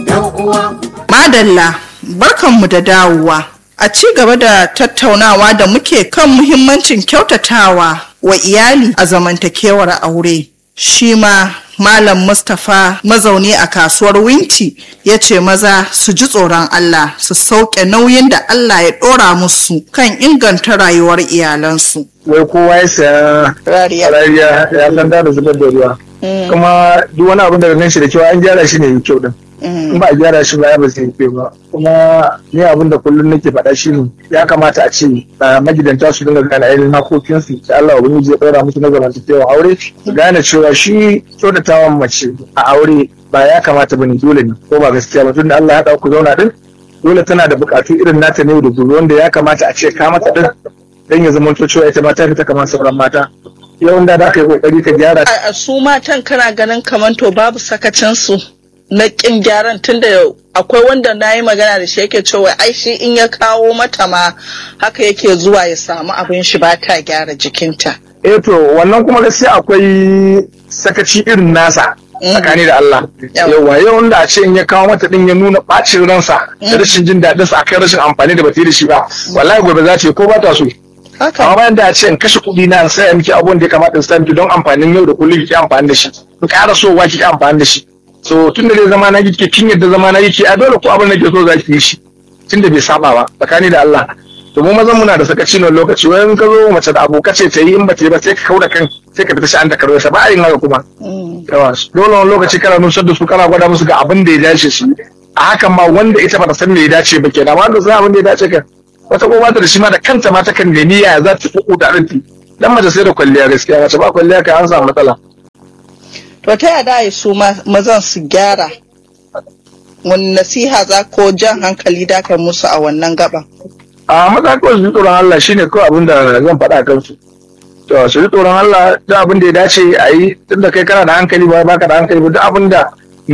Madalla, barkanmu da dawowa. A ci gaba da tattaunawa da muke kan muhimmancin kyautatawa wa iyali a zamantakewar aure. Shi ma Malam Mustapha mazauni a kasuwar Winti ya ce maza su ji tsoron Allah su sauke nauyin da Allah ya ɗora musu kan inganta rayuwar iyalansu. wai kowa ya saya Rariya. rariya ya san da zubar da ruwa kuma duk wani abin da ganin shi da kyau an gyara shi ne mai kyau din in ba a gyara shi ba ya ba zai yi kyau ba kuma ni abin da kullum nake faɗa shi ne ya kamata a ce a magidanta su dinga gane ainihin hakokinsu da Allah ubangiji ya ɗora musu na zamantakewa aure su gane cewa shi kyautatawan mace a aure ba ya kamata ba ne dole ne ko ba gaskiya ba tunda Allah ya haɗa ku zauna din dole tana da buƙatu irin nata ne da gobe wanda ya kamata a ce ka mata din dan ya zama cewa ita ma ta fita kamar sauran mata yawan da za ka yi kokari ka gyara A a su matan kana ganin kamar to babu sakacinsu na ƙin gyaran tunda akwai wanda na yi magana da shi yake cewa ai shi in ya kawo mata ma haka yake zuwa ya samu abin shi ba ta gyara jikinta. eh to wannan kuma gaskiya akwai sakaci irin nasa tsakani da Allah Yawa. yawa yawan da a ce in ya kawo mata din ya nuna bacin ransa da rashin jin daɗin sa akan rashin amfani da bata yi da shi ba wallahi gobe za ta yi ko ba ta so amma Haka. bayan da a ce in kashe kuɗi na in saya miki abun da ya kamata in saya miki don amfanin yau da kullum ki amfani da shi in ƙara so wa ki amfani da shi so tun da zai zama na kike kin yadda zama na yake a dole ko abin da ke so za ki yi shi tun da bai saba ba tsakani da Allah to mu mazan muna da sakaci na lokaci wai in ka zo mace da aboka ce ta yi in ba ta yi ba sai ka kauda kan sai ka fita shi an da karo ba a yin haka kuma yawa dole wani lokaci kana nusar da su kana gwada musu ga abin da ya dace su yi. a hakan ma wanda ita ba ta san me ya dace ba kenan amma wanda san abin da ya dace kan wata ko ba ta da shi ma da kanta ma ta kan nemi ya za ta fuku da arinti dan mace sai da kwalliya gaskiya mace ba kwalliya ka an samu matsala To ta yada ya su ma- mazan su gyara wani nasiha za ko jan hankali da kai musu a wannan gaban. a maza kawai su ji tsoron Allah shine kawai abin da zan faɗa a kansu to su ji tsoron Allah duk abin da ya dace a yi tunda kai kana da hankali ba baka da hankali ba duk abin da